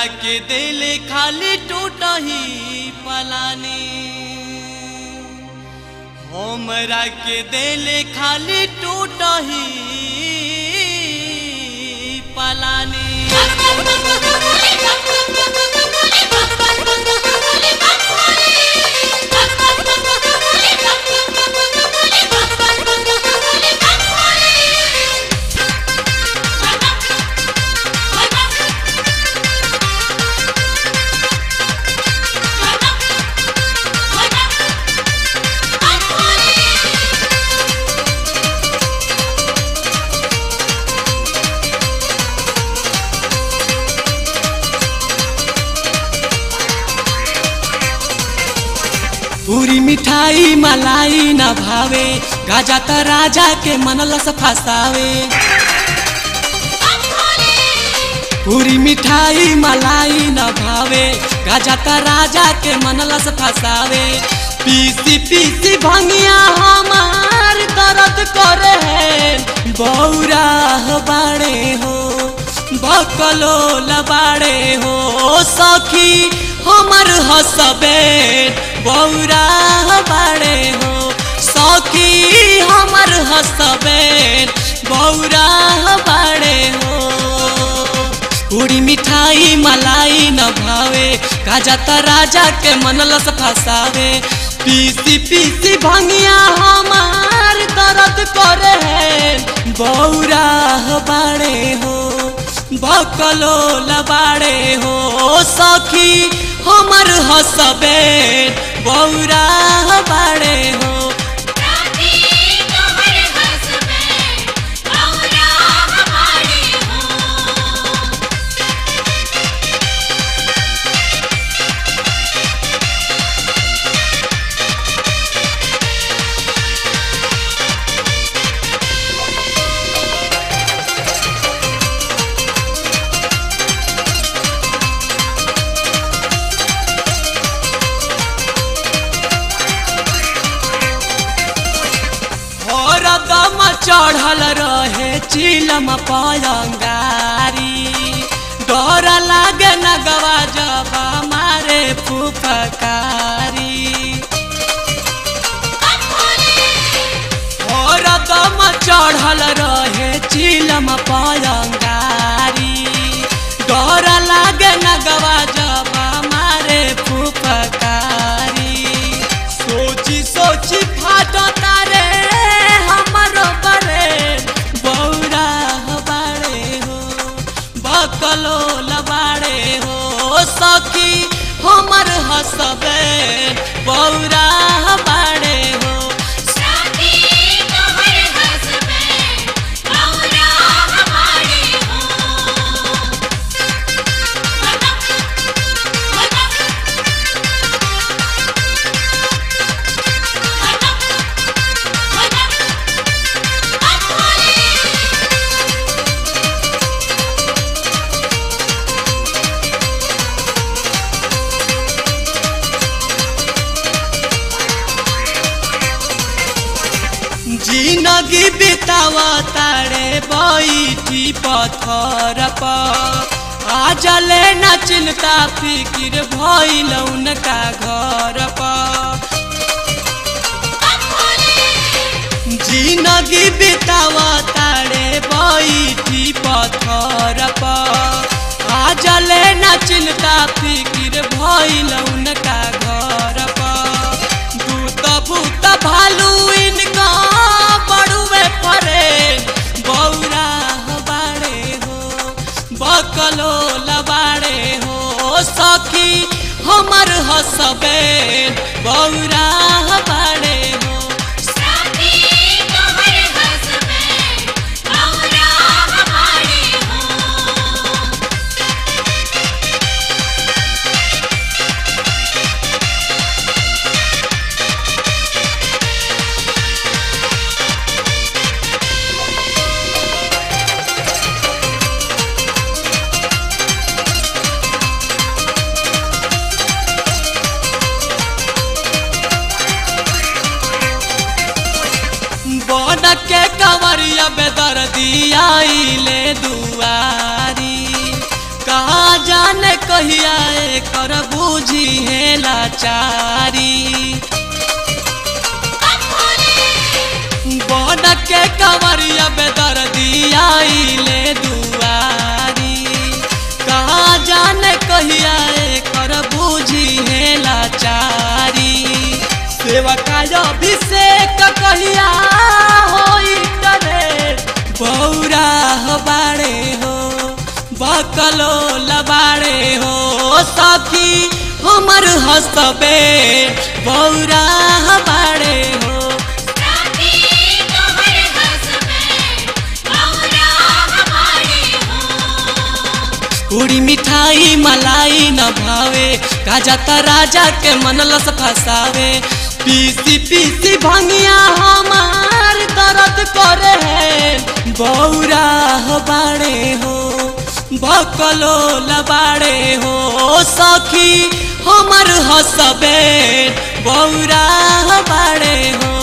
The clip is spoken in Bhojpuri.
हमरा के दिल खाली टूटा ही पलानी हमरा के दिल खाली टूटा ही पलानी पूरी मिठाई मलाई न भावे गाजा त राजा के मनलस फसावे पूरी मिठाई मलाई न भावे गाजा त राजा के मनलस फसावे पीसी पीसी भंगिया हमार दर्द करे है बौरा बाड़े हो बकलो लबाड़े हो सखी हमर हसबे बौरा बाड़े हो सखी हमर हसबे बौरा बाड़े हो पूरी मिठाई मलाई न भावे गाजा त राजा के मनलस फसावे पीसी पीसी भंगिया हमार दर्द करे है बौरा बाड़े हो बकलो लबाड़े हो सखी हमर हसबे बौरा बाड़े हो दम चढ़ल रहे चिलम पलंगारी डर लागे नगवा जब मारे फुफकारी और दम चढ़ल रहे चिलम पलंगारी डर लागे नगवा जब मारे फुफकारी सोची सोची फाटो तारे हमरो बरे बौरा बाड़े हो बकलो लबाड़े हो सखी हमर हसबे बौरा बाड़े हो जिंदगी बितावा तारे बैठी पत्थर पर आज ले न चिंता फिकिर भइल उनका घर पर जिंदगी बितावा तारे बैठी पत्थर पर आज ले न चिंता फिकिर भइल उनका घर पर दूत भूत भालू इनका बड़ुए परे बौरा बाड़े हो बकलो लबाड़े हो सखी हमर हसबे बौरा बाड़े हो कहिया कर बूझी है लाचारी बन के कमरिया बेदर दिया ले दुआरी कहा जाने कहिया कर बूझी है लाचारी सेवा का अभिषेक कहिया होई करे बौरा बाड़े हो बकलो लबाड़े हो सखी हमर हसबे बौरा बाड़े हो पूरी मिठाई मलाई न भावे राजा त राजा के मनलस फसावे पीसी पीसी भंगिया हमार दर्द करे है बौरा बाड़े हो भकलो लबाड़े हो सखी हमर हसबे बौरा बाड़े हो